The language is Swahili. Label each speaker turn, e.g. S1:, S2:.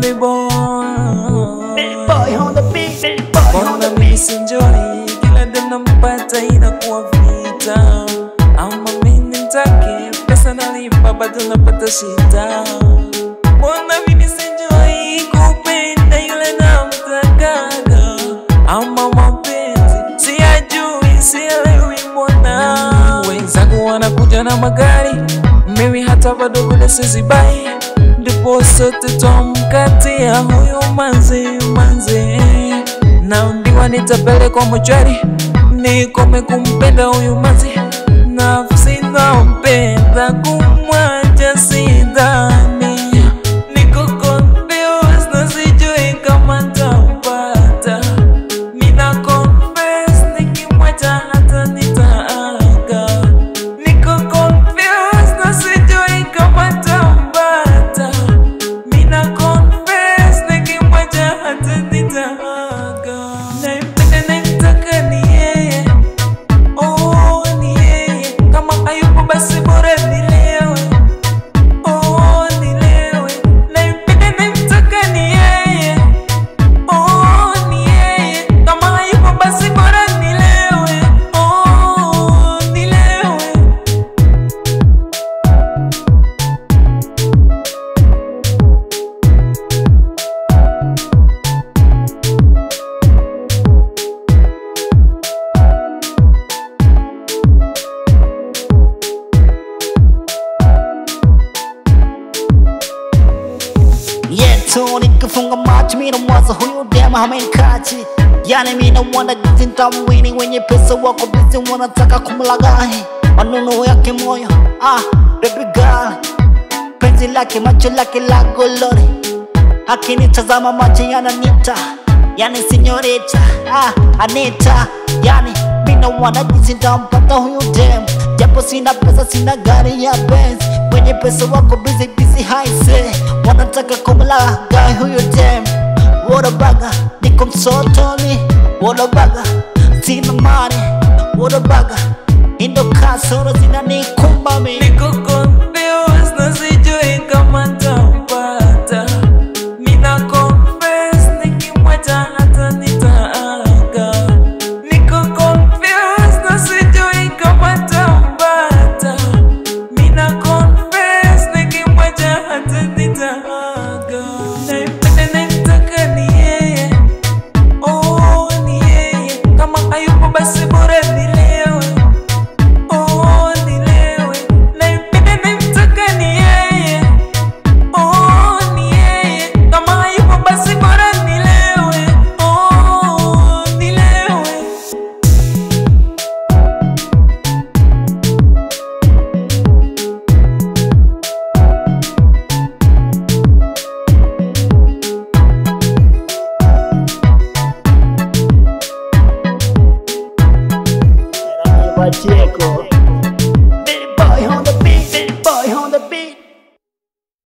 S1: Billy boy
S2: Big boy on the beat, big boy on
S1: Mbona
S2: the
S1: mimi
S2: beat.
S1: sinjoi kila dem nampata inakuwa vita, ama mimi nitake pesa nalipa bado napata shida. Mbona mimi sinjoi kupenda yule namtakaga, ama mapenzi siyajui, sielewi mbona wenzangu wanakuja na magari, mimi hata bado vile sizibai, ndipo sote twamkatia huyu manzi manzi naambiwa nitapelekwa mochwari nikome kumpenda huyu mazi nafsi nampenda kumwacha sidhani niko confused na sijui kama tampata mina confess nikimwacha hata nitaaga niko confused na sijui kama tampata mina confess nikimwacha hata nitaaga nampenda namtaka ni yeye oh ni yeye kama hayupo basi bora nilewe oh nilewe nampenda namtaka ni yeye oh ni yeye kama hayupo basi bora nilewe oh nilewe
S2: yetu nikifunga macho mina mwaza huyu dema hamenikachi yani mina wana jinsi nitamwini wenye pesa wako bizi wanataka kumlagai maneno yake moyo ah baby girl penzi lake macho lake la golori akinitazama macho yananita yani sinyorita ah anita yani mina wana jinsi nitampata huyu dem japo sina pesa sina gari ya Benz wenye pesa wako busy busy haise wanataka kumlagai huyu dem Wadabaga niko msotoni Wadabaga